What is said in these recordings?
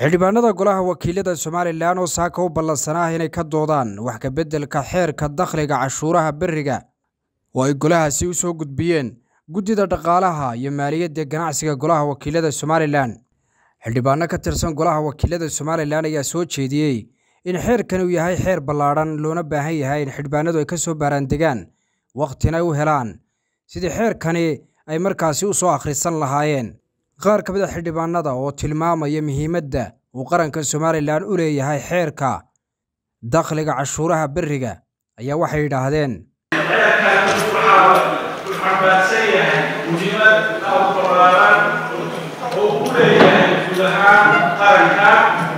xildhibaanada golaha wakiilada somalilan oo saaka u ballansanaa inay ka doodaan wax ka beddelka xeerka dakhliga cashuuraha beriga oo ay golahaasi u soo gudbiyeen guddida dhaqaalaha iyo maaliyadda ganacsiga golaha wakiilada somalilan xildhibaano ka tirsan golaha wakiilada somalilan ayaa soo jeediyey in xeerkan uu yahay xeer ballaadhan loona baahan yahay in xildhibaanadu ay ka soo baaraandegaan wakhtina u helaan sidii xeerkani ay markaasi u soo akhrisan lahaayeen qaar ka mid a xildhibaanada oo tilmaamaya muhiimadda uu qaranka somalilan u leeyahay xeerka dakhliga cashuuraha beriga ayaa waxay yidhaahdeen xeerkan waxaa uu xambaarsan yahay muhiimad aad ballaaran oo u leeyahay guud ahaan qaranka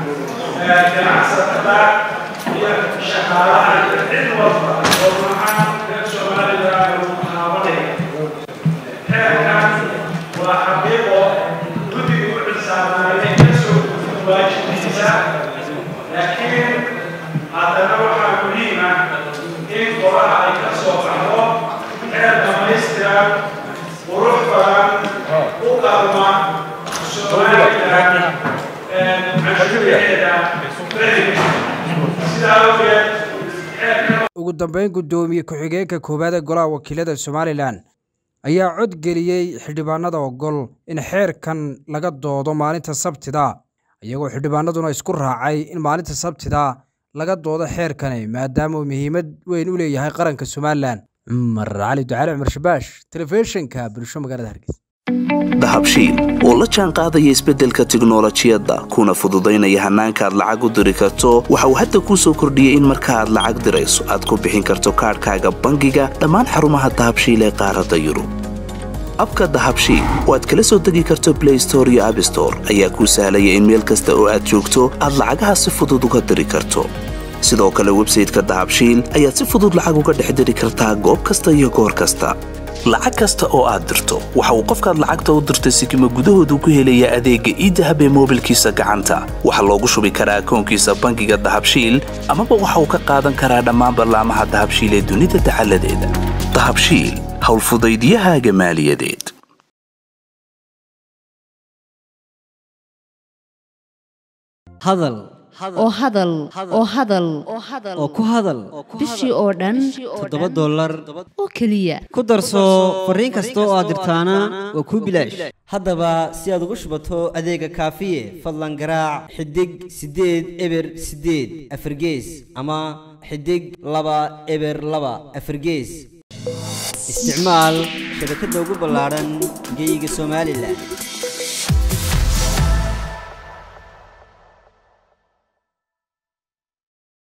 ganacsatada iyo shaqaalaha iyo cid walba oo maxaan reer somalilan uu taabanaya xeerkan waa xaqiiqo guddiga u xisaabtaanay ka soo gudbin waajibkiisa laakiin haddana waxaa muhiim ah in golaha ay ka soo baxdo xeer dhamaystiran qurux badan u qalma somalilan cashuuraheeda beriga sidaa awgeed xeerkan ugu dambeyn guddoomiye ku-xigeenka koowaad ee golaha wakiilada somalilan ayaa cod geliyey xildhibaanada ogol in xeerkan laga doodo maalinta sabtida iyagoo xildhibaanaduna isku raacay in maalinta sabtida laga doodo xeerkani maadaama uu muhiimad weyn u leeyahay qaranka somalilan cumar cali ducaale cumar shabaash telefishinka bulsho magaalada hargeysa dahabshiil oo la jaan qaadaya isbeddelka tiknolojiyadda kuna fududaynaya hannaanka aad lacag u diri karto waxa uu hadda kuu soo kordhiyey in marka aad lacag dirayso aad ku bixin karto kaadhkaaga bangiga dhammaan xarumaha dahabshiil ee qaaradda yurub abka dahabshiil oo aad kala soo degi karto blay store iyo abstore ayaa kuu sahlaya in meel kasta oo aad joogto aad lacagaha si fudud uga diri karto sidoo kale websayteka dahabshiil ayaad si fudud lacag uga dhex diri kartaa goob kasta iyo goor kasta lacag kasta oo aad dirto waxa uu qofkaad lacagta u dirtay sikima gudahoodu ku helayaa adeegga iidahab ee moobilkiisa gacanta waxaa loogu shubi karaa akoonkiisa bangiga dahabshiil amaba waxa uu ka qaadan karaa dhammaan ballaamaha dahabshiil ee dunida dacaladeeda dahabshiil howlfudaydiyahaaga maaliyadeed hadal oo hadal oo hadal oo ku hadal bishii oo dhan toddoba dollar oo keliya ku darso fariin kasta oo aad dirtaana waa kuu bilaash haddaba si aad ugu shubato adeega kaafiye fadlan garaac xidig siddeed eber siddeed afargees ama xidig laba eber laba afargees isticmaal shabakadda ugu ballaadhan geyga somalilan